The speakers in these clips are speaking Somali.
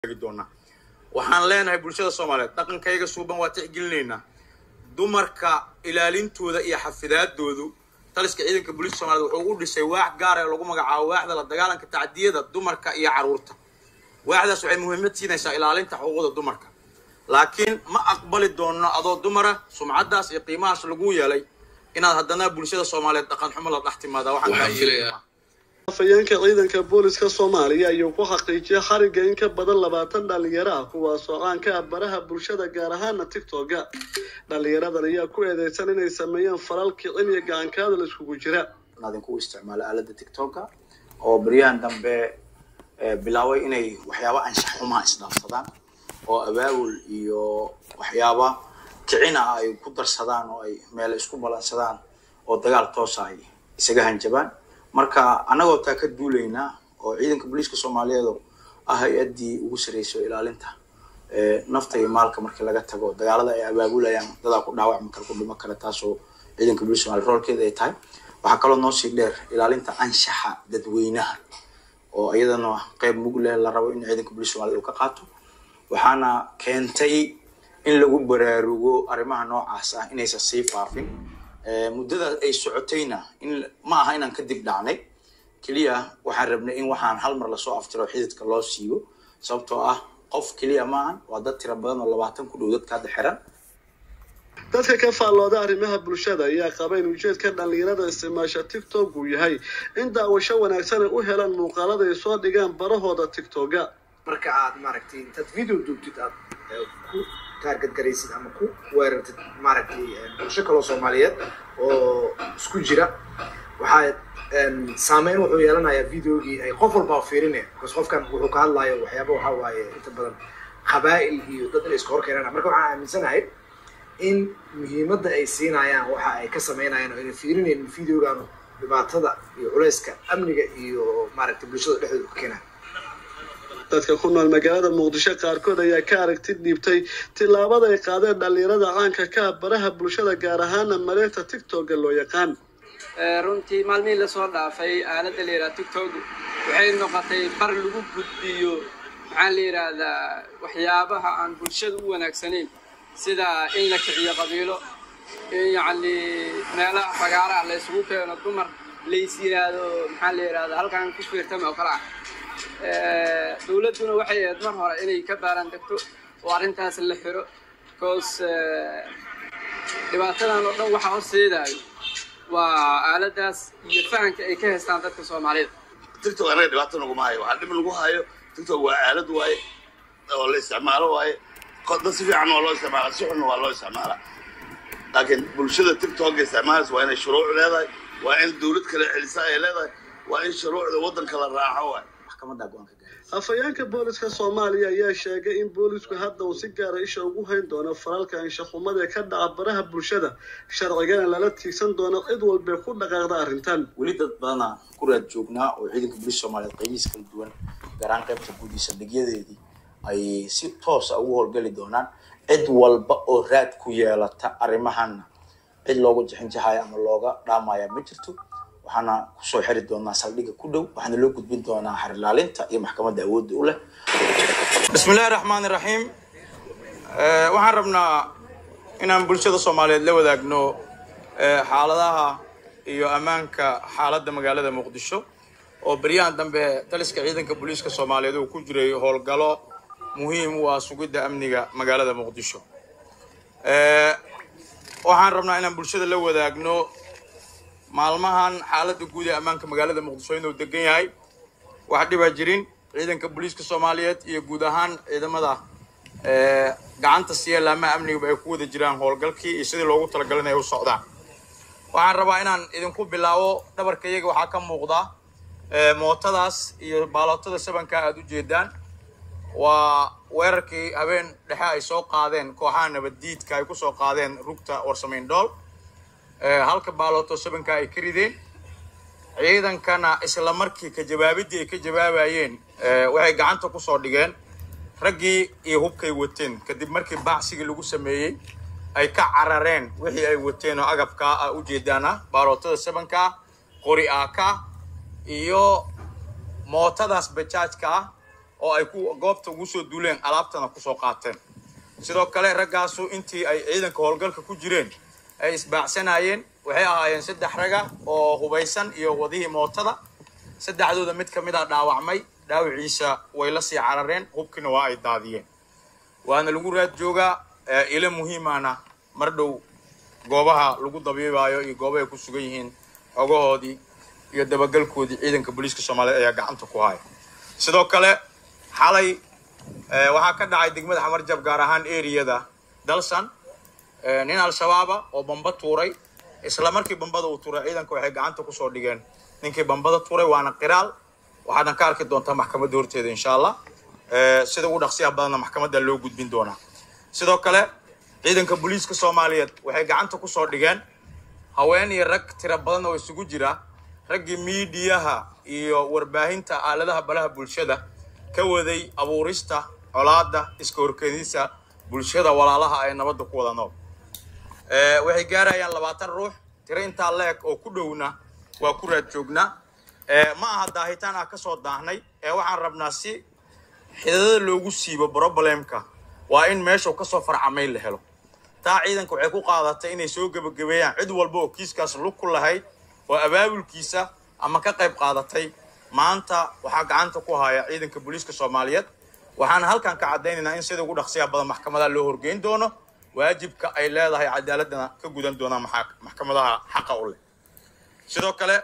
doonaa waxaan leenahay bulshada soomaaliyeed dhaqankayga suuban waa tixgelinaynaa dumarka ilaalintooda iyo xafidaadoodu taliska ciidanka booliiska soomaaliyed wuxuu u dhisay waax gaar ee lagu magacaabo waaxda la dagaalanka tacdiyada dumarka iyo carruurta waaxdaas waxay muhiimad siinaysaa ilaalinta xuquuqda dumarka laakiin ma aqbali doono adoo dumara sumcaddaas iyo qiimahaas lagu yeelay inaad haddana bulshada soomaaliyeed dhaqan xumo la dhex timaada waxaan Waxaan filayaa afhayeenka ciidanka booliska soomaaliya ayuu ku xaqiijiyay xariga in ka badan labaatan dhalinyaro ah kuwaasoo caan ka ah baraha bulshada gaar ahaana tictoga dhalinyaradan ayaa ku eedeysan inay sameeyeen falal kicin iyo gacankaada la iskugu jira idinku isticmaalo aalada tiktoka oo baryahan dambe eh, bilaabay inay waxyaaba anshax xumaha isdhaafsadaan oo abaabul iyo waxyaaba kicina ay ku darsadaan oo ay meel isku balansadaan oo dagaal toosa ay isaga hanjabaan marka annagoo taa ka duulaynaa oo ciidanka booliiska soomaaliyeed oo ah hay-addii ugu sarreysay oo ilaalinta eh, nafta iyo maalka markii laga tago dagaalada ay abaabulayaan dadaa ku dhaawacmi kara ku dhimo kara taasoo ciidanka booliiska soomaaliya roolkeeda ay tahay waxaa kaloo noo sii dheer ilaalinta anshaxa dadweynaha oo iyadana qeyb mug leh la rabo in ciidanka booliiska soomaaliya uu ka qaato waxaana keentay in lagu baraarugo arrimaha noocaas ah inaysan sii faafin Eh, muddada ay socotayna in ma aha inaan kadib dhacnay keliya waxaan rabnay in waxaan hal mar lasoo aftiro xididka loo siibo sababtoo ah qof keliya maahan waa dad tira badan oo labaatan ku dhow dadka hadda xiran dadka ka faallooda arrimaha bulshada ayaa qaba in ujeedka dhalinyarada isticmaasha tiktok uu yahay in daawasho wanaagsan ay u helaan muuqaalada ay soo dhigaan barahooda tiktoga marka aad maaragtay intaad video duubtid aad eh, ku taargadgaraysid ama ku weerartid maaragtay eh, bulsho kaloo soomaaliyeed oo isku jira waxaa em, saameyn wuxuu yeelanayaa videogii ay qof walba fiirinaya because qofkan wuxuu ka hadlayo waxyaaba waxaa waaye inta badan qabaa'il iyo dad inay iska hor keenaan marka waxaan aaminsanahay in muhiimadda ay siinayaan waxa ay ka sameynayaan oo ayna fiirinaynin videogan dhibaatada iyo culayska amniga iyo maaragtay bulshada dhexdooda ka keenaya dadka ku nool magaalada muqdisho qaarkood ayaa ka aragti dhiibtay tillaabada ay qaadeen dhalinyarada caanka ka ah baraha bulshada gaar ahaana mareegta tiktoga loo yaqaan Ee, runtii maalmihii lasoo dhaafay aaladda la yidhaha tiktok waxay noqotay bar lagu gudbiyo maxaa la yidhaahdaa waxyaabaha aan bulshada u wanaagsanayn sida in la kiciyo qabiilo in yacni meelaha fagaaraha la isugu keeno dumar lays yidhaahdo maxaa la yidhahdaa halkan ku fiirtama oo kale ah Ee, dowladduna waxay ahayd mar hore inay ka baaraan degto oo arrintaas la xiro because ee, dhibaatadan oo dhan waxaa horseedaayo waa aaladaas iyo fahanka ay ka haystaan dadka soomaalida tiktok anaga dhibaato naguma hayo waxaa dhib lagu hayo tiktok waa aalad waaye oo la isticmaalo waaye Ko- dad si fiican waa loo isticmaala si xunna waa loo isticmaala laakiin bulshada tiktoka isticmaalaysa waa inay shuruuc leedahay waa in dowlad kale celisa ay leedahay waa in shuruucda waddanka la raaco waaye maxkamadda go-aanka gaaray afhayeenka booliska soomaaliya ayaa sheegay in boolisku hadda uu si gaara isha ugu hayn doono falalka anshaxumada ee ka dhaca baraha bulshada sharcigana lala tiigsan doono cid walbee ku dhaqaaqda arrintan weli dad badana ku raad joognaa oo ciidanka booliiska soomaaliyeed qaybihiis kala duwan gaar ahaan qaybta guud iyo saldhigyadeedii ay si toosa ugu howlgeli doonaan cid walba oo raad ku yeelata arrimahanna cid loogu jixinjaxaya ama looga dhaamaya ma jirto waxaana kusoo xiri doonaa saldhigga ku dhow waxaana loo gudbin doonaa xarilaalinta iyo maxkamadda awoodda u leh bismi illaahi raxmaani raxiim Eh, waxaan rabnaa inaan bulshada soomaaliyeed la wadaagno eh, xaaladaha iyo ammaanka xaaladda magaalada muqdisho oo beryahan dambe taliska ciidanka booliiska soomaaliyeed uu ku jiray howlgalo muhiim u ah sugidda amniga magaalada muqdisho Eh, waxaan rabnaa inaan bulshada la wadaagno maalmahan xaaladda guud ee ammaanka magaalada muqdisho inuu degan yahay wax dhibaa jirin ciidanka booliiska soomaaliyeed iyo guud ahaan ciidamada eh, gacanta siiya laamaha amnigaba ay ku wada jiraan howlgalkii iyo sidii loogu talagalay inay u socdaan waxaan rabaa inaan idinku bilaabo dhabarka iyaga waxaa ka muuqda eh, mootadaas iyo baalootada sabanka aad u jeedaan waa weerarkii habeen dhexe ay soo qaadeen kooxaha nabaddiidka ay kusoo qaadeen rugta warsamayn dhool Eh, halka baalooto sabanka ay ka rideen ciidankana isla markii ka jawaabidii ay ka jawaabayeen eh, waxay gacanta kusoo dhigeen raggii iyo hubkay wateen kadib markii baacsigii lagu sameeyey ay ka carareen wixii ay wateen oo agabkaa ah ujeedaana baalootada sabanka qori aaka iyo mootadaas bajaajka ah oo ay ku goobta ugu soo duuleen alaabtana kusoo qaateen sidoo kale raggaasu intii ay ciidanka howlgalka ku jireen ay isbaacsanayeen waxay ahaayeen saddex raga oo hubaysan iyo wadihii mootada saddexdooda mid ka mid a dhaawacmay dhaawiciisa way la sii carareen hubkiina waa ay daadiyeen waana lagu raad joogaa ilo muhiimana mar dhow goobaha lagu dabiibaayo iyo goobahay ku sugan yihiin xogahoodii iyo dabagalkoodii ciidanka booliiska soomaaliyeed ayaa gacanta ku haya sidoo kale xalay waxaa ka dhacay degmada xamarjab gaar ahaan eriyada dalsan nin al-shabaaba oo bamba tuuray isla markii bambada uu tuuray ciidanka waxay gacanta kusoo dhigeen ninkii bambada tuuray waana qiraal waxaadna ka arki doontaa maxkamadda horteeda insha allah sida ugu dhaqsiyaha badanna maxkamadda loo gudbin doonaa sidoo kale ciidanka booliiska soomaaliyeed waxay gacanta kusoo dhigeen haween iyo rag tiro badan oo isugu jira raggii miidiyaha iyo warbaahinta aaladaha balaha bulshada ka waday abuurista colaada iska horkeedisa bulshada walaalaha ee nabadda ku wada nool waxay gaarayaan labaatan ruux tiro intaa la-eg oo ku dhowna waa ku raad joognaa ma aha daahitaan ah kasoo daahnay ee waxaan rabnaa si xidadada loogu siibo problemka waa in meeshuu kasoo farcamayn la helo taa ciidanka waxay ku qaadatay inay soo gebagabeeyaan cid walba oo kiiskaas lug ku lahayd oo abaabulkiisa ama ka qayb qaadatay maanta waxaa gacanta ku haya ciidanka booliiska soomaaliyeed waxaana halkan ka caddaynaynaa in sida ugu dhaqsiya badan maxkamadaha loo horgeyn doono waajibka ay leedahay cadaaladana ka gudan doonaan maxkamadaha xaqa u leh sidoo kale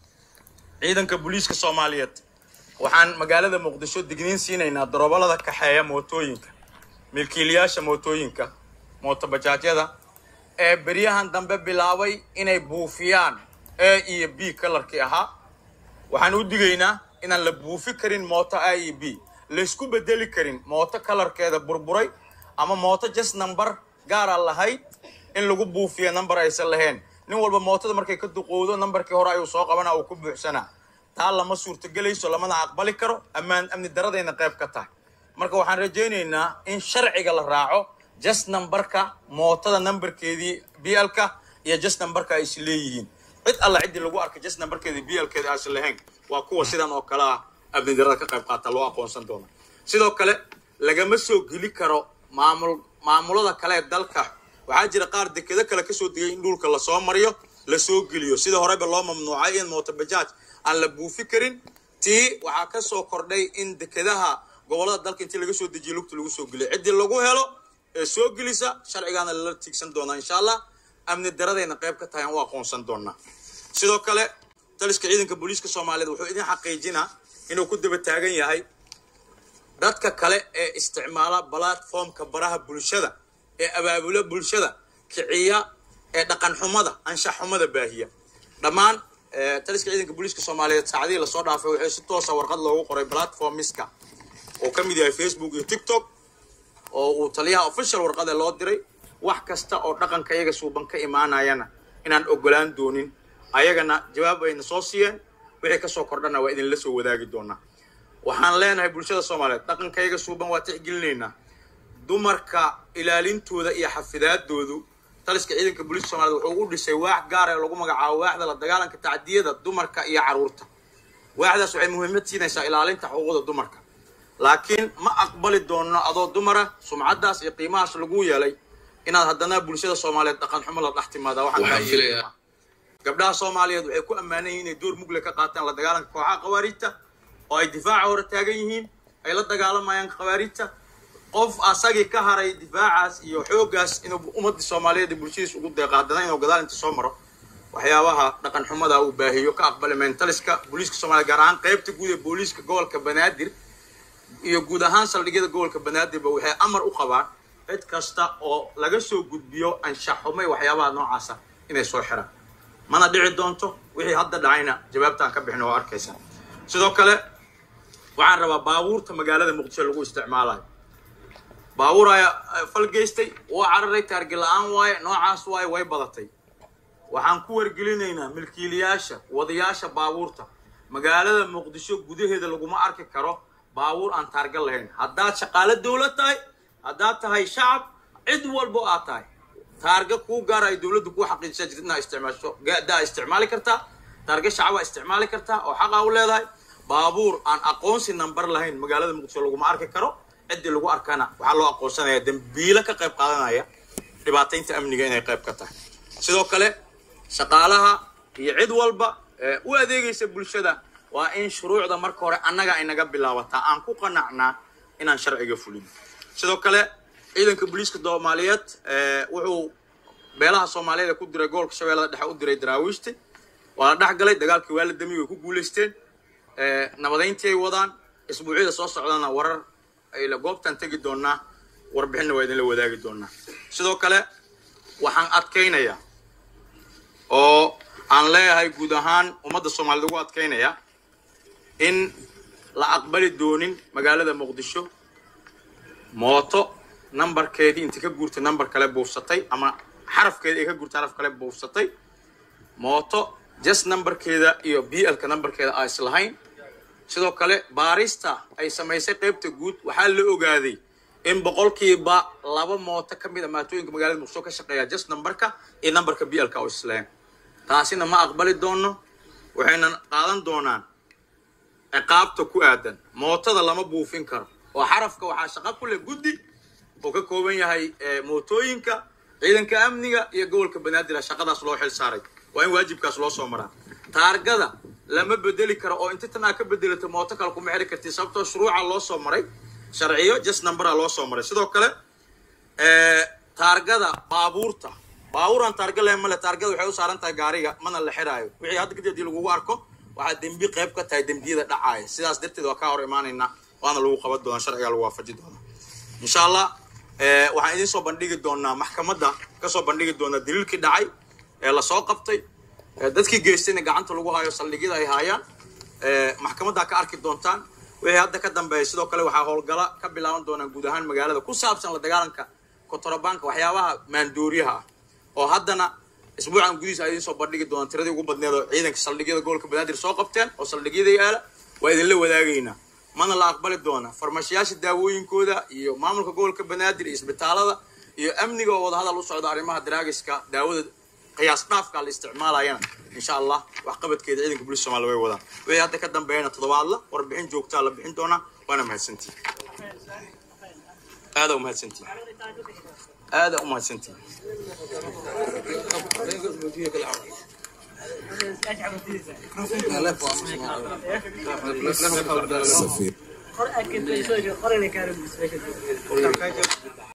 ciidanka booliiska soomaaliyeed waxaan magaalada muqdisho digniin siinaynaa darobalada kaxeeya mootooyinka milkiilayaasha mootooyinka mootobajaajyada ee beryahan dambe bilaabay inay buufiyaan a iyo b kalarkii ahaa waxaan u digaynaa inaan la buufi karin mooto a iyo b laysku bedeli karin mooto kalarkeeda burburay ama mooto just number gaara lahayd in lagu buufiyo number aysan lahayn nin walba mootada markay ka duqowdo numberkii hore ayuu soo qabanaa uu ku buuxsanaa taa lama suurtagelayso lamana aqbali karo ammaan amni daradayna qayb ka tahay marka waxaan rajaynaynaa in sharciga la raaco just numberka mootada numberkeedii blka iyo just numberka ay is leeyihiin cid alla ciddii lagu arkay just numberkeedii blkeeda aysan lahayn waa kuwa sidan oo kale ah amni darada ka qayb qaata loo aqoonsan doona sidoo kale lagama soo geli karo maamul maamulada kale ee dalka waxaa jira qaar dekedo kale kasoo degay in dhulka lasoo mariyo lasoo geliyo sida horeba loo mamnuucay in mootobajaaj aan la buufi karin tii waxaa kasoo kordhay in dekedaha gobolada dalka intii laga soo dejiyo lugta lagu soo geliyo ciddii lagu helo ee soo gelisa sharcigaana lala tiigsan doonaa insha allah amni daradayna qayb ka tahay aan u aqoonsan doonaa sidoo kale taliska ciidanka booliiska soomaaliyeed wuxuu idin xaqiijinaa inuu ku daba taagan yahay dadka kale ee isticmaala platformka baraha bulshada ee abaabula bulshada kiciya ee dhaqan xumada anshax xumada baahiya dhammaan taliska ciidanka booliiska soomaaliyeed saacadihii lasoo dhaafay waxay si toosa warqad loogu qoray platformiska oo ka mid yahay facebook iyo tiktok oo uu taliyaha official warqade loo diray wax kasta oo dhaqanka iyaga suuban ka imaanayana inaan ogolaan doonin ayagana jawaab ayna soo siiyeen wixii kasoo kordhana waa idinla soo wadaagi doonaa waxaan leenahay bulshada soomaaliyeed dhaqanka iyaga suuban waa tixgelinaynaa dumarka ilaalintooda iyo xafidaadoodu taliska ciidanka booliiska soomaliyeed wuxuu u dhisay waax gaar ee lagu magacaabo waaxda la dagaalanka tacdiyada dumarka iyo caruurta waaxdaas waxay muhiimad siinaysaa ilaalinta xuquuqda dumarka laakiin ma aqbali doono adoo dumara sumcaddaas iyo qiimahaas lagu yeelay inaad haddana bulshada soomaaliyeed dhaqan xumo la dhex timaada waxaan gabdhaha soomaaliyeed waxay ku ammaanan yihiin inay door mugle ka qaataan la dagaalanka kooxaha khawaariijta oo ay difaaca hore taagan yihiin ay la dagaalamayaan khawaariijta qof asagii ka haray difaacaas iyo xooggaas inuu ummadda soomaaliyeed iyo bulshadiis ugu deeqa haddana inuu gadaal inta soo maro waxyaabaha dhaqan xumada uu baahiyo ka aqbali mentaliska booliiska soomaliya gaar ahaan qaybta guud ee booliiska gobolka banaadir iyo guud ahaan saldhigyada gobolka banaadirba waxay amar u qabaan cid kasta oo laga soo gudbiyo anshaxumay waxyaabaha noocaasa inay soo xiraan mana dhici doonto wixii hadda dhacayna jawaabtaan ka bixin oo arkaysa sidoo kale waxaan rabaa baabuurta magaalada muqdisho lagu isticmaalayo baabuur ayaa falgeystay waa cararay taargi la-aan waaye noocaas waaye way badatay waxaan ku wargelinaynaa milkiilayaasha wadayaasha baabuurta magaalada muqdisho gudaheeda laguma arki karo baabuur aan taarga lahayn haddaad shaqaalo dowlad tahay haddaad tahay shacab cid walbo aad tahay taarga kuu gaara ay dowladdu kuu xaqiijisa jirta inaad isticmaasho daa isticmaali kartaa taarga shacabaa isticmaali kartaa oo xaqaa u leedahay baabuur aan aqoonsi number lahayn magaalada muqdisho laguma arki karo ciddii lagu arkana waxaa loo aqoonsanaya dembiilo ka qayb qaadanaya dhibaataynta amniga inay qayb ka tahay sidoo kale shaqaalaha iyo cid walba ee u adeegaysa bulshada waa in shuruucda marka hore annaga ay naga bilaabataa aan ku qanacnaa inaan sharciga fulin sidoo kale ciidanka booliiska soomaaliyeed ee wuxuu beelaha soomaaliyeed ee ku diray gobolka shabeellada dhexe u diray daraawiishti waa la dhex galay dagaalkii waa la damiyey way ku guulaysteen ee nabadayntii ay wadaan isbuucyada soo socdana warar ay la goobtaan tegi doonaa warbixinna waa idinla wadaagi doonaa sidoo kale waxaan adkaynayaa oo aan leeyahay guud ahaan ummadda soomaaliyed ugu adkaynaya in la aqbali doonin magaalada muqdisho mooto nambarkeedii inta ka guurtay nambar kale buufsatay ama xarafkeedii ay ka guurtay xaraf kale buufsatay mooto just nambarkeeda iyo b lka nambarkeeda aan islahayn sidoo kale baarista ay samaysay qaybta guud waxaa la ogaaday in boqolkiiba laba mooto ka mid a maatooyinka magaalada muqdisho ka shaqeeya just nambarka iyo nambarka b lka oo islahayn taasina ma aqbali doono waxayna qaadan doonaan ciqaabta ku aadan mootada lama buufin karo oo xarafka waxaa shaqo ku leh guddi oo ka kooban yahay eh, mootooyinka ciidanka amniga iyo gobolka banaadir shaqadaas loo xil saaray waa in waajibkaas loo soo maraa taargada lama bedeli karo oo inta tan aa ka bedelato mooto kale kuma xiri karti sababtoo shuruuca loo soo maray sharciyo just numbera loo soo maray sidoo kale eh, taargada baabuurta baabuuraan taarga leh male taargada waxay u saaran tahay gaariga mana la xiraayo wixii hadda kadib haddii lagugu arko waxaa dembi qayb ka tahay dembiyada dhacaaya sidaas darteed waa kaa hor imaanaynaa waana lagu qaban doonaa sharciga lagu waafaji doonaa insha allah eh, waxaan idiin soo bandhigi doonaa maxkamadda kasoo bandhigi doonaa daliilkii dhacay ee lasoo qabtay ee dadkii geystayna gacanta lagu hayo saldhigyada ay haayaan ee maxkamaddaa ka arki doontaan wixii hadda ka dambeeya sidoo kale waxaa howlgala ka bilaaban doonaa guud ahaan magaalada ku saabsan la dagaalanka kotorabaanka waxyaabaha maandooriyaha ah oo haddana isbuucan gudihiisa ay idiin soo bandhigi doonaan tiradii ugu badneed oo ciidanka saldhigyada gobolka banaadir soo qabteen oo saldhigyada yaala waa idinla wadaagaynaa mana la aqbali doona farmashiyaasha daawooyinkooda iyo maamulka gobolka banaadir iyo isbitaalada iyo amniga oo wadahadal u socda arrimaha daraagiska daawada qiyaas dhaafka la isticmaalayana insha allah waxqabadkeeda ciidanka booliska soomaaliya way wadaan wixii hadda ka dambeeyana toddobaadla warbixin joogtaa la bixin doonaa waana mahadsantihin aada u mahadsantihin aada u mahadsantihin Qor aad ka dayso, qor inay ka rabbiso.